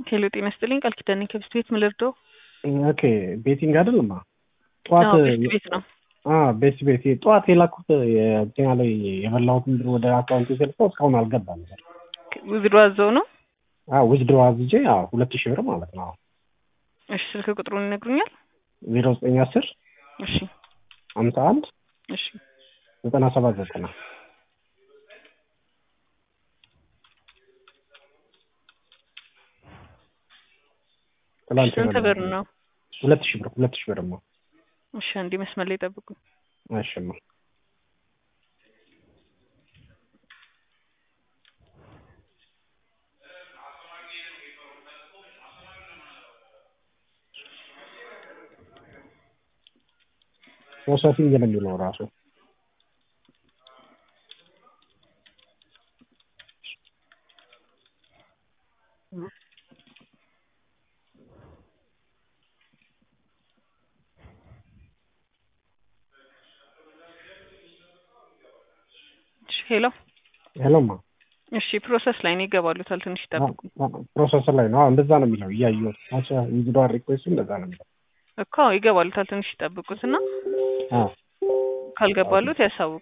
ሄሎ ጤና ይስጥልኝ ቃል ኪዳኔ ከብስት ቤት ምን ልርዳው? ኦኬ ቤቲንግ አይደለም ጠዋት አዎ ቤስት ቤት ነው። ቤት ቤት ጠዋት የላኩት የጤና ላይ የበላሁትን ብር ወደ አካውንት የሰልፈው እስካሁን አልገባም። ውዝድሮ አዘው ነው። ውዝድሮ አዝጄ ሁለት ሺህ ብር ማለት ነው። እሺ ስልክ ቁጥሩን ይነግሩኛል? ዜሮ ዘጠኝ አስር እሺ ሀምሳ አንድ እሺ ዘጠና ሰባት ዘጠና ትላንት ስንት ብር ነው? ሁለት ሺህ ብር ሁለት ሺህ ብር ነው። እሺ አንዴ መስመር ላይ ጠብቁ። እሺማ ፕሮሰሲንግ ነው የሚለው ራሱ ሄሎ ሄሎማ እሺ ፕሮሰስ ላይ ነው ይገባሉታል። ትንሽ ይጠብቁ ፕሮሰሰር ላይ ነው። እንደዛ ነው የሚለው እያየሁት አቻ ኢንዲቪዱዋል ሪኩዌስቱ እንደዛ ነው የሚለው እኮ ይገባሉታል። ትንሽ ይጠብቁት እና አዎ ካልገባሉት ያሳውቁ።